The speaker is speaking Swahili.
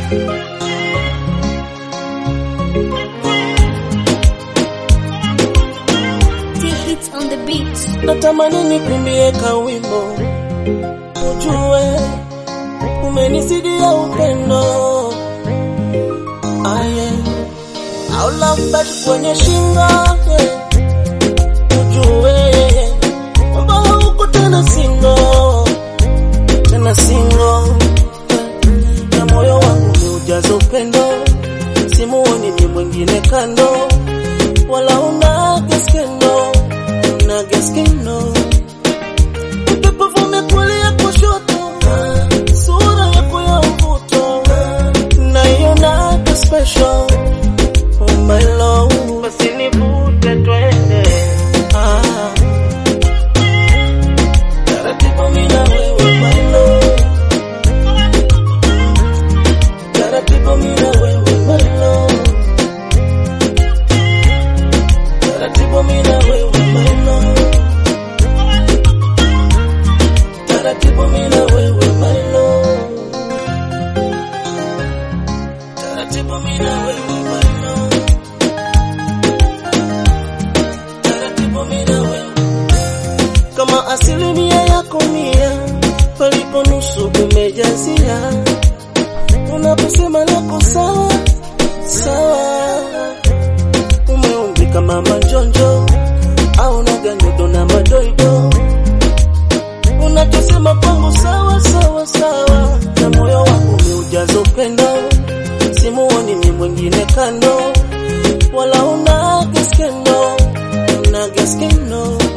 T-Hits on the beat. natamani nikuimbie kawimbo ujue umenisidia upendo aye au lambert kwenye shingo yeah. ujue kwamba hauko tena singo tena singo na moyo wangu umeujaza upendo simuoni ni mwingine kando wala una geskendo una geskendo upepo vume kulia kushoto sura yako ya mvuto naiona ka special oh my love basi nivute twende ah taratibu mimi na wewe my love taratibu mimi na wewe my love taratibu mimi na wewe my love taratibu mimi na wewe my love taratibu mimi na wewe my love taratibu mimi na wewe kama asilimia yako mia palipo nusu umejazia unaposema nako sawa sawa umeumbika mama njonjo au naganyodo na madoido unachosema kwangu sawa sawa sawa na moyo wangu umeujaza upendo simuoni ni mwingine kando wala una geskendo una geskendo